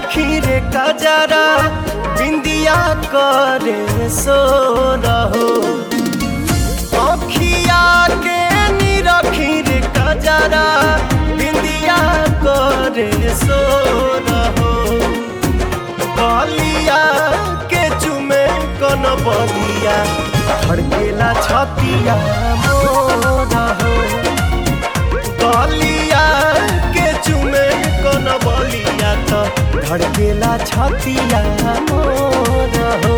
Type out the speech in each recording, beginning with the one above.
रखी रे कजरा बिंदिया करे सो रहो अखिया के नी रखी रे कजरा बिंदिया करे सो रहो बलिया के चुमे कन बलिया धड़केला छतिया मोरा हो बलिया के चुमे कन बलिया त धड़केला छतिया मोरा हो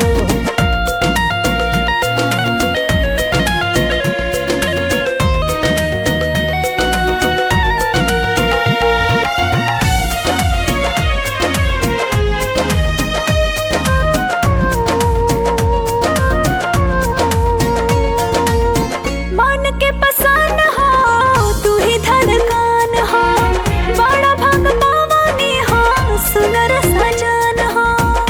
मन के पसान हो तू ही धड़कन हो बड़ा भग पावानी हो सुनर सजन हो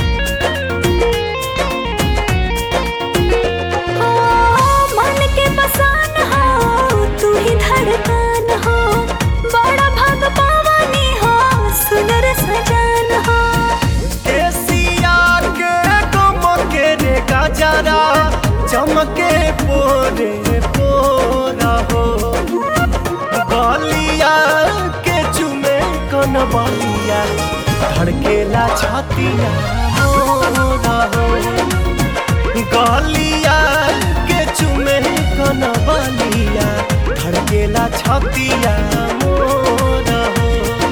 ओ, मन के पसान हो तू ही धड़कन हो बड़ा भग पावानी हो सुनर सजन हो केसिया के गमके रे गजरा चमके पोरे पोरा हो बलिया के चुमे कन बलिया धड़केला छतिया मोरा हो गलिया के चुमे कन बलिया धड़केला छतिया मोरा हो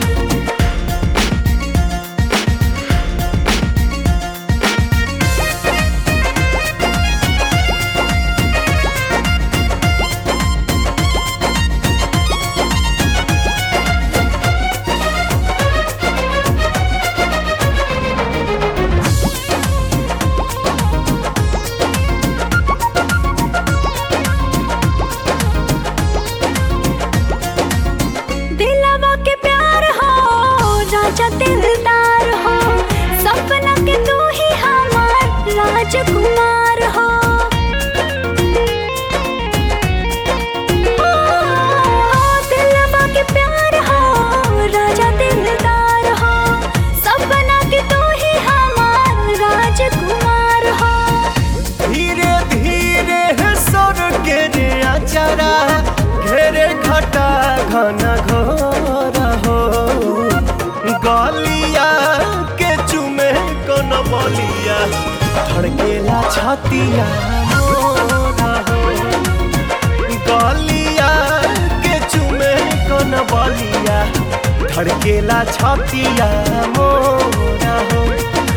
दिलवा के प्यार हो राजा दिलदार हो सपना के तू ही हमार राजकुमार हो ओ, दिलवा के प्यार हो राजा दिलदार हो सपना के तू ही हमार राजकुमार हो धीरे धीरे है सर के रे अचरा घेरे घटा घन घोर हो गलिया के चुमे कन बलिया धड़केला छतिया मोरा हो गलिया के चुमे कन बलिया धड़केला छतिया मोरा हो